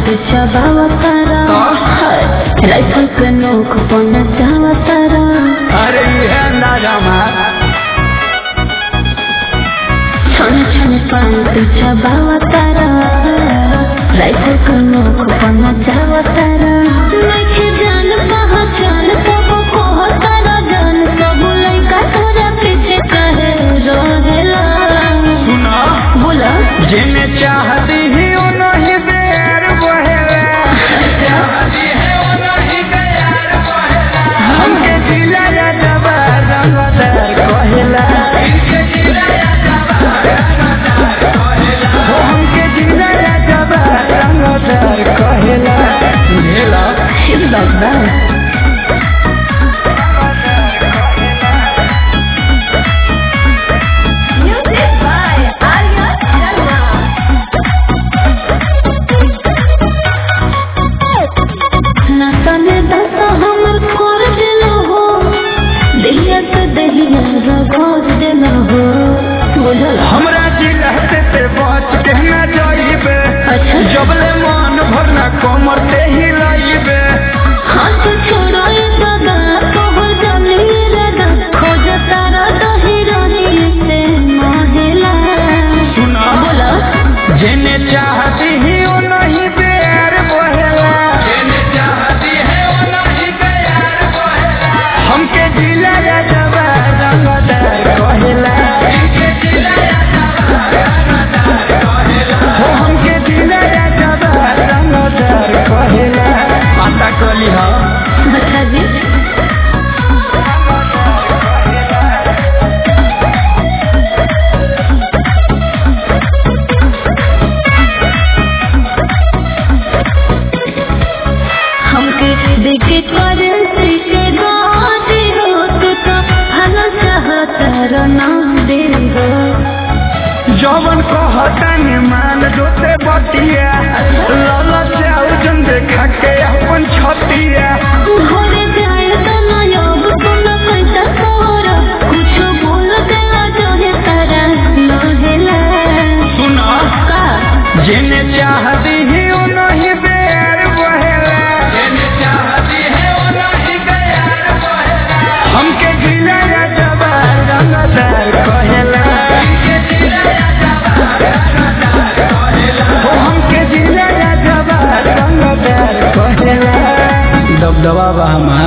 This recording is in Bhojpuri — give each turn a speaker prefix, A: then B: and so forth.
A: तू चबावा तारा राइफल के नोक पन जावा तारा
B: अरे ये नाजमा
A: छन छन पान तू चबावा तारा राइफल के नोक पन जावा तारा नइखे जान पहचान सब को तारा जान सब लइका तोरा पीछे कहे रहेला
B: सुना
A: बोला
B: जिन्हें चाहती ही उन्हीं बेर बहेला हमके जिला या जबा रंगदार कहेला हो हमके जिला या जबा रंगदार कहेला बुझेला
A: इस बात बा Music by Arya Sharma. नतने दस हमर कर दिलो हो दिलिया के दहिया रगड़ दिलो हो बुझल
B: हमरा जिला से ते बच के न जाइबे
A: अच्छा
B: जबले मन भरना कमर ते ही लाइबे
A: हाथ छोड़ो ये दादा तोहर जानी दादा खोज तारा दही रानी से महिला
B: सुना
A: बोला
B: जिन्हें चाहती ही वो नहीं प्यार बहेला हमके जिला या जबा रंगदार कहेला हो हमके जिला या जबा रंगदार कहेला पता कली हा
A: अच्छा जी हमके देखे करेंसी के गाड़ी हो तू तो भला चाहता रना दे हो
B: जवन कहता ने मान जोते बटिया लाला चाउ जन देखा के अपन छतिया
A: घरे जाए तो ना योग तो ना पैसा तोरा कुछ बोल देला जो है तारा लोहेला
B: सुना
A: का
B: जिन्हें चाहती ही वो नहीं बेर बहेला हमके जिला या जबा रंगदार कहेला हो हमके जिला या जबा रंगदार कहेला दबदबा बा हमार